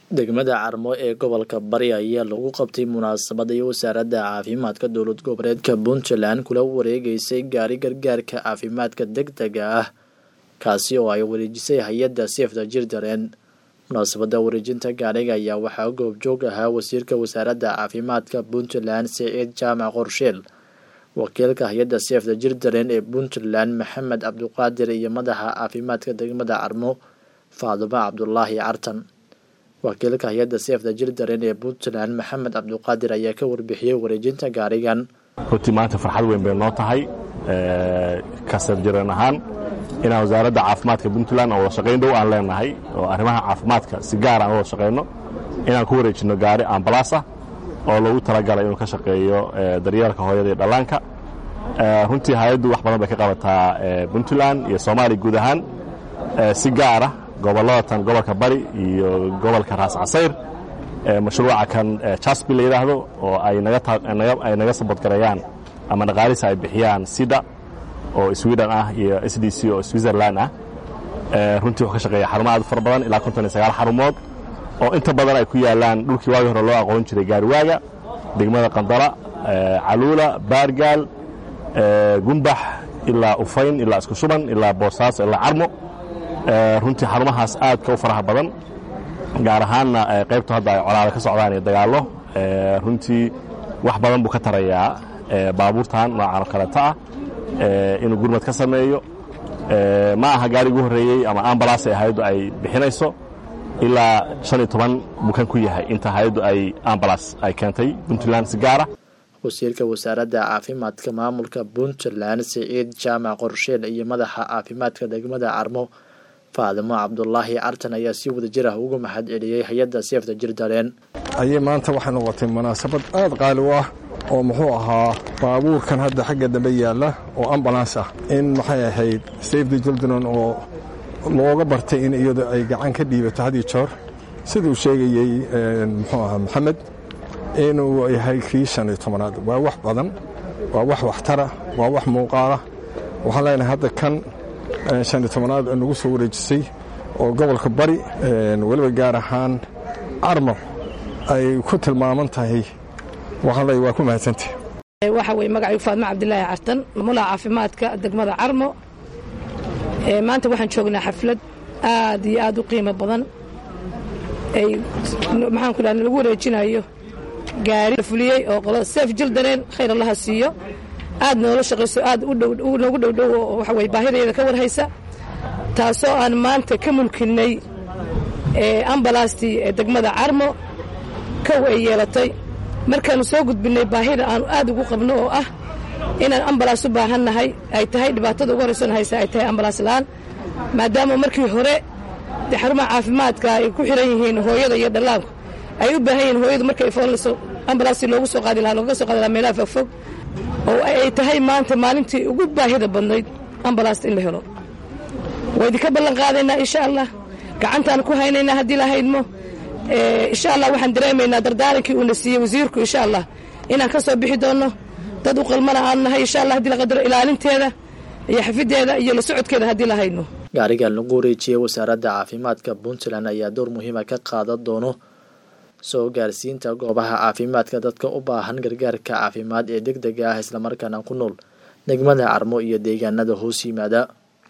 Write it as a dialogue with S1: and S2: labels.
S1: degmada carmo ee gobolka bari ayaa lagu qabtay munaasabad ay wasaaradda caafimaadka dowlad goboleedka puntland kula wareegeysay gaari gargaarka caafimaadka deg dega ah kaasi oo ay wareejisay hay-adda seefta jirdareen munaasabadda wareejinta gaariga ayaa waxaa goobjoog ahaa wasiirka wasaaradda caafimaadka puntland siciid jaamac qorsheel wakiilka hay-adda seefta jirdareen ee puntland maxamed cabduqaadir iyo madaxa caafimaadka degmada carmo faadumo cabdulaahi cartan wakiilka hay-adda seefta jirdareen ee puntland maxamed cabduqaadir ayaa ka warbixiyey wareejinta gaarigan
S2: runtii maanta farxad weyn bay noo tahay kasar jireen ahaan inaan wasaaradda caafimaadka puntland oo wada shaqayn dhow aan leenahay oo arrimaha caafimaadka si gaar aan wada shaqayno inaan ku wareejinno gaari ambalaas ah oo loogu talagalay inuu ka shaqeeyo daryeelka hooyada iyo dhallaanka runtii hay-addu wax badan bay ka qabataa puntland iyo soomaaliya guud ahaan si gaara gobollada tan gobolka bari iyo gobolka raas casayr mashruuca kan jasbi la yidhaahdo oo ay naga sabadgareeyaan ama dhaqaalisa ay bixiyaan sida oo sweden ah iyo s d c oo switzerland ah runtii wuxuu ka shaqeeya xarumo aad fara badan ilaa konton iyo sagaal xarumood oo inta badan ay ku yaalaan dhulkii waagii hore loo aqoon jiray gaariwaaga degmada qandala caluula baargaal gumbax ilaa ufayn ilaa isku shuban ilaa boosaaso ilaa carmo runtii xarumahaas aadka u faraha badan gaar ahaanna qaybtu hadda ay colaada ka socdaan iyo dagaallo runtii wax badan buu ka tarayaa baabuurtan noocan oo kaleeta ah inuu gurmad ka sameeyo ma aha gaari ugu horreeyey ama ambalaas ee hay-addu ay bixinayso ilaa shan iyo toban bukan ku yahay inta hay-addu ay ambalaas ay keentay puntland si gaara
S1: wasiirka wasaaradda caafimaadka maamulka puntland siciid jaamac qorsheel iyo madaxa caafimaadka degmada carmo faadimo cabdulaahi cartan ayaa si wada jir ah ugu mahad celiyey hay-adda seefta jirdareen
S3: ayay maanta waxay noqotay munaasabad aad qaali u ah oo muxuu ahaa baabuurkan hadda xagga dambe yaalla oo ambulans ah in maxay ahayd safety jildron oo looga bartay in iyadu ay gacan ka dhiibato had iyo joor siduu sheegayey muxuu ahaa maxamed inuu yahay kii shan iyo tobanaad waa wax badan waa wax waxtara waa wax muuqaala waxaan leenahay hadda kan shan iyo tobanaad nagu soo wareejisay oo gobolka bari weliba gaar ahaan carmo ay ku tilmaaman tahay waxaan leeyahay waa ku mahadsantah
S4: waxa weye magacaygu faadmo cabdilaahi cartan mamulaha caafimaadka degmada carmo maanta waxaan joognaa xaflad aad iyo aad u qiimo badan ay maxaanku dhaha lagu wareejinayo gaari la fuliyey oo qolada seef jildareen khayr allaha siiyo aad noola shaqayso aad noogu dhowdhow oo waxa weye baahideeda ka warhaysa taasoo aan maanta ka mulkinnay ambalaastii ee degmada carmo kow ay yeelatay markaannu soo gudbinnay baahida aanu aad ugu qabno oo ah inaan ambalaas u baahannahay ay tahay dhibaatada ugu horraysoon haysa ay tahay ambalaas la'aan maadaama markii hore dee xarumaha caafimaadka ay ku xiran yihiin hooyada iyo dhallaanku ay u baahan yihiin hooyadu markay foonlayso ambalaastii loogu soo qaadi lahaa looga soo qaadi lahaa meelaha fogfog oo ay tahay maanta maalintii ugu baahida badnayd ambalaasta in la helo waa idinka ballan qaadaynaa insha allah gacantaan ku haynaynaa haddii la haydmo insha allah waxaan dareemaynaa dardaarankii uuna siiyey wasiirku insha allah inaan ka soo bixi doonno dad u qalmana aan nahay insha allah haddii la qadaro ilaalinteeda iyo xafideeda iyo la socodkeeda haddii la haydno
S1: gaarigan lagu wareejiyey wasaaradda caafimaadka puntland ayaa door muhiima ka qaadan doono soo gaarsiinta goobaha caafimaadka dadka u baahan gargaarka caafimaad ee deg dega ah islamarkaana ku nool degmada carmo iyo deegaanada hoos yimaada